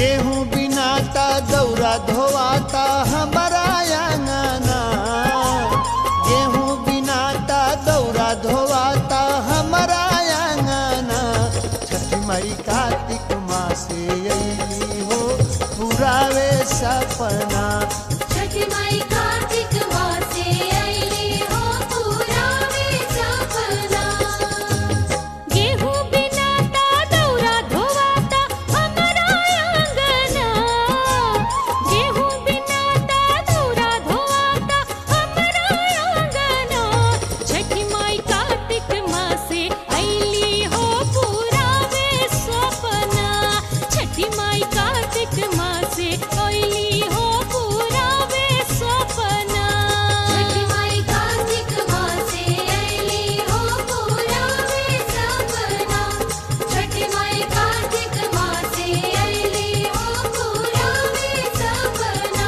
गेहूं बिनाता दौरा धोवाता हमारा अंगना गेहूं बिनाता दौरा धोवाता हमारा अंगना छठी माई कार्तिक मासे अली हो पुरावे सपना छठी माई कार्तिक मासे अइली हो पुरावे सपना गेहूं बिनाता दौरा धोवाता हमारा आंगना गेहूं बिनाता दौरा धोवाता हमारा आंगना छठी माई कार्तिक मासे अइली हो पुरावे सपना छठी माई कार्तिक मासे अइली हो पुरावे सपना छठी माई कार्तिक मासे अइली हो पुरावे सपना छठी माई कार्तिक मासे अइली हो पुरावे सपना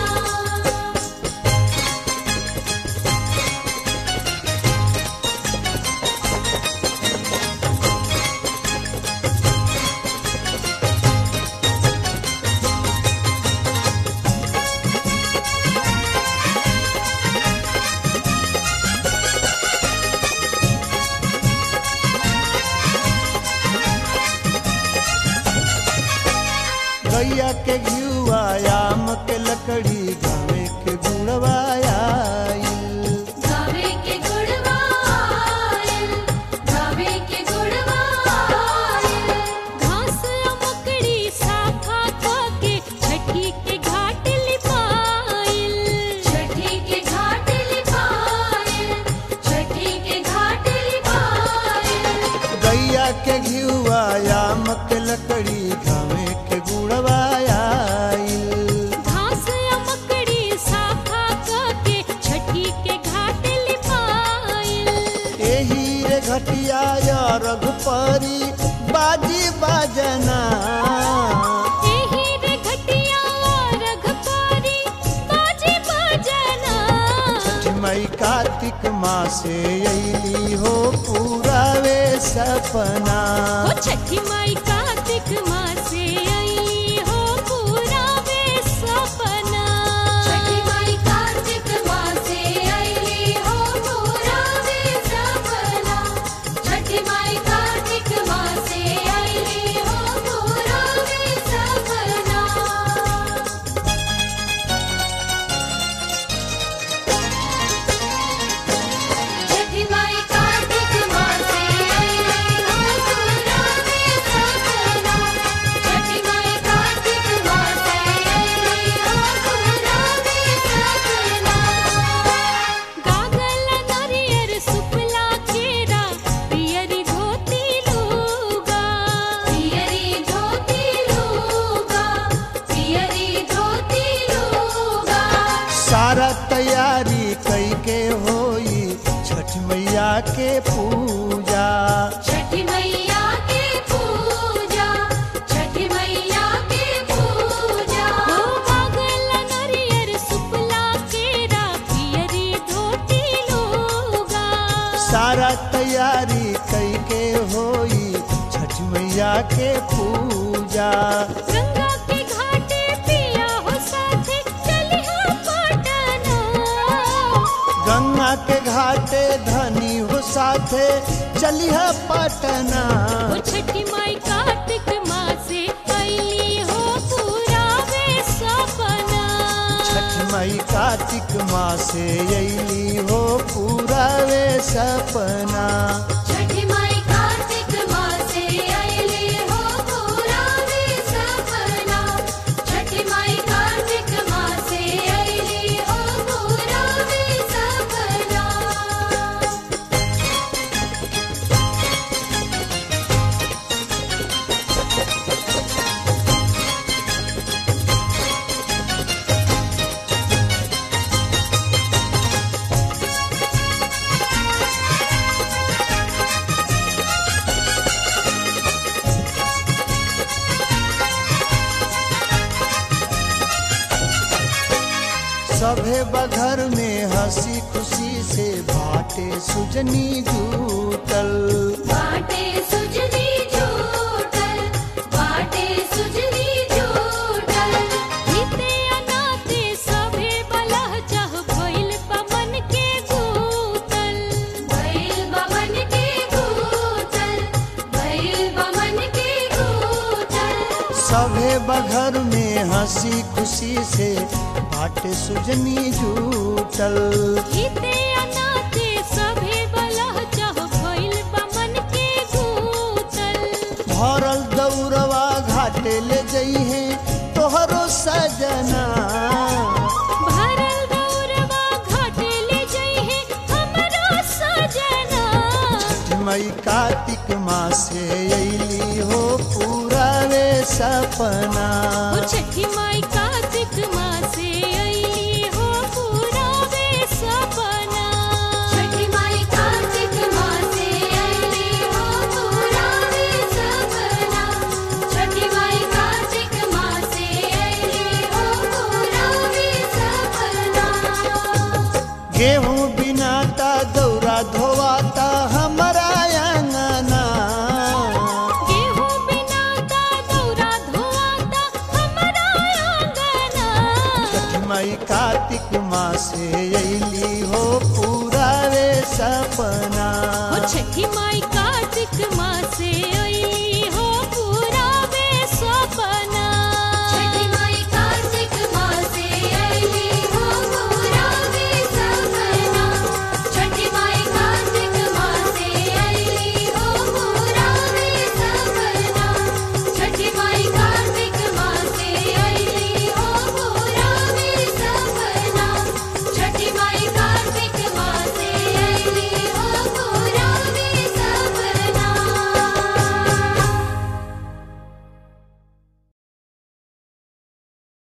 गैया के घियुआयाम के लकड़ी गावे के गुणवाया गावे के गुड़वायल गावे के गुड़वायल घास अमकड़ी साखा के छठी के घाट लिपाइल छठी के घाट लिपाइल छठी के घाट लिपाइल गैया के घियुआयाम के लकड़ी गावे के गुणवाया घास अमकड़ी साखा के छठी के घाट लिपाइल एही रे घटिया रघुपरी बाजी बाजना एही रे घटिया रघपारी बाजे बजना छठ मई कार्तिक मासे अली हो पुरावे सपना ओ छठी माई कार्तिक मासे अइली हो पुरावे सपना छठी माई कार्तिक मासे अइली हो पुरावे सपना छठी माई कार्तिक मासे अइली हो पुरावे सपना छठी माई कार्तिक मासे अइली हो पुरावे सपना छठी माई कार्तिक मासे अइली हो पुरावे सपना गागल नरियर सुपला केरा पियरी धोती लूगा पियरी धोती लूगा पियरी धोती लूगा सारा तैयारी कई के होई छठ मैया के पूजा छठी मैया के पूजा छठी मैया के पूजा हो पागल नरियर सुपला केरा पियरी धोती लूगा सारा तैयारी कई के होई छठ मैया के पूजा गंगा के घाटे पिया हो साथे चलिहा पटना गंगा के घाटे धनी हो साथे चलिह पटना ओ छठी माई कार्तिक मासे अइली हो पुरावे सपना छठ मई कार्तिक मासे अली हो पुरावे सपना छठी माई कार्तिक मासे अइली हो पुरावे सपना छठी माई कार्तिक मासे अइली हो पुरावे सपना सभे बघर में हंसी खुशी से बाटे सुजनी जूटल बाटे सुजनी झूठल बाटे सुजनी झूठल सभे बघर में हंसी खुशी से बाटे सुजनी झूठल हिते अनाते सभे बलह चह भइल बा मन के गूतल भरल दौरवा घाटे ले जइहे तोहरो सजना भरल दौरवा घाटे ले जइहे हमरो सजना मई कार्तिक मासे अली हो पूरा रे सपना ओ छठी माई कार्तिक मासे अइली हो पूरा वे सपना छठी माई कार्तिक मासे अइली हो पूरा वे सपना छठी माई कार्तिक मासे अइली हो पूरा वे सपना गेहूं बिनाता दौरा धोवाता हमारा अंगना गेहूं बिना का दौरा धोआता हमरा आंगना मई कार्तिक मासे